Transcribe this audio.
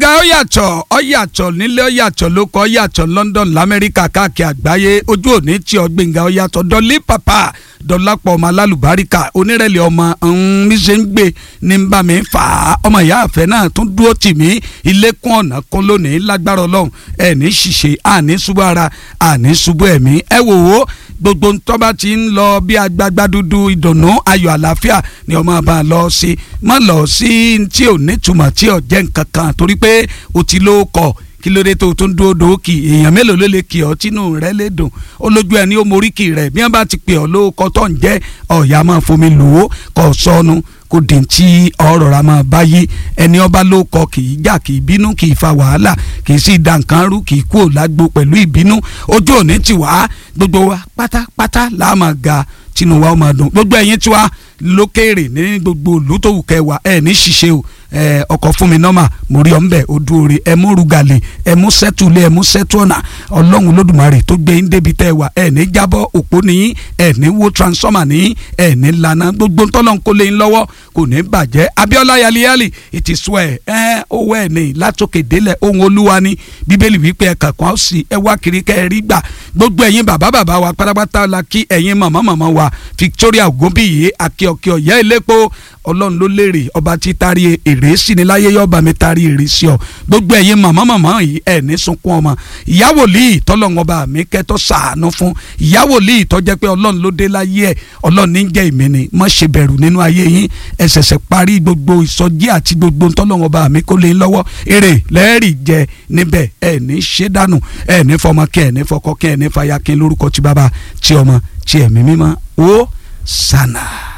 gbẹ̀ngà ó yàtọ̀ ó yàtọ̀ nílé ó yàtọ̀ lóko ó yàtọ̀ London lamẹ́ríkà káàkiri àgbáyé ojú òní tí ọ gbẹ̀ngà ó yàtọ̀ dọ́lí pàpà dọ́lápọ̀ ọmọ alálùbáríkà onírẹ̀lẹ̀ ọmọ mi ṣe ń gbé ní ń bá mi fà á ọmọ ìyá àfẹ́ náà tún dúró tì mí ilé kún ọ̀nà kún lónìí lágbára ọlọ́run ẹ̀ ní ṣìṣe àní ṣubú ara àní ṣubú ẹ̀mí ẹ wò ó gbogbo ntọ́ba ti ń lọ bí agbagba dúdú ìdùnnú ayọ̀ àlàáfíà ni ọmọ bá lọ sí má lọ sí tí ò nítumọ̀ tí ò jẹ́ nǹkan kan torí pé o ti ló kọ̀ kí ló dé tó tún dúró dòókì èèyàn mélòó ló lè kì ọ́ tínú rẹ lè dùn ó lójú ẹni ó moríkì rẹ bí wọ́n bá ti pè ọ́ ló kọ́ tó ń jẹ́ ọ̀yà máa fomi lò ó kọ́ sọnù kò dín tí ọ̀rọ̀ ra máa báyé ẹni ọba ló kọ kì í jà kì í bínú kì í fa wàhálà kì í sì da nǹkan rú kì í kú òlágbó pẹ̀lú ìbínú ojú òní ti wá gbogbo wa pátápátá là á máa ga tinú wa ó máa dùn gbogbo ẹ̀yin tí wa lókèrè ní gbogbo olùtòwù kẹwàá ẹ̀ ní ṣiṣẹ́ o ọkọ̀ fún mi nọ́mà mo rí ọ̀nbẹ odúore ẹ mú rúgàlè ẹ mú sẹ́tùlé ẹ mú sẹ́tùọ̀nà ọlọ́run lódùmarè tó gbé yín débi tẹ́ ẹ wà ẹ ní jábọ́ òpó nìyí ẹ ní wo transformer nìyí ẹ ní lana gbogbo ntọ́lọ́n kó lé yín lọ́wọ́ kò ní bàjẹ́ Abíọ́lá yaliyali it is well ẹ owó ẹ ní látòkè délẹ̀ ohun olúwa ni bíbélì wípé ẹ kàkọ́ sí ẹ wá kiri kẹ́ ẹ rí gbà gbogbo ẹ̀yin bàbá bàbá wa pátápátá la kí ẹ̀yin màmá màmá wa Victoria Ogunbiyi akíọkíọ yẹ ilépo ọlọ́run ló lérè ọba tí tari èrè sí ni láyé yọba mi tari èrè sí ọ gbogbo ẹ̀yin màmá màmá yìí ẹ̀ ní sunkún ọmọ ìyàwó lìí tọ́lọ́run ọba mi kẹ́tọ́ sàánú fún ìyàwó lìí tọ́jẹ́ pé ọlọ́run ló dé láyé ẹ̀ ọlọ́run ní jẹ́ ìmí ni má ṣe bẹ̀rù nínú ayé yín ẹ ṣẹ̀ṣẹ̀ parí gbogbo ìsọjí àti gbogbo tọ́lọ́run ọba mi kó lè lọ́wọ́ èrè lẹ́ẹ̀rì jẹ níbẹ̀ ẹ̀ ní ṣe dànù ẹ̀ ní fọmọ kẹ́ ẹ̀ ní fọkọ kẹ́ ẹ̀ ní fàyà kí lórúkọ ti bàbá ti ọmọ ti ẹ̀mí mímọ́ ó sànà.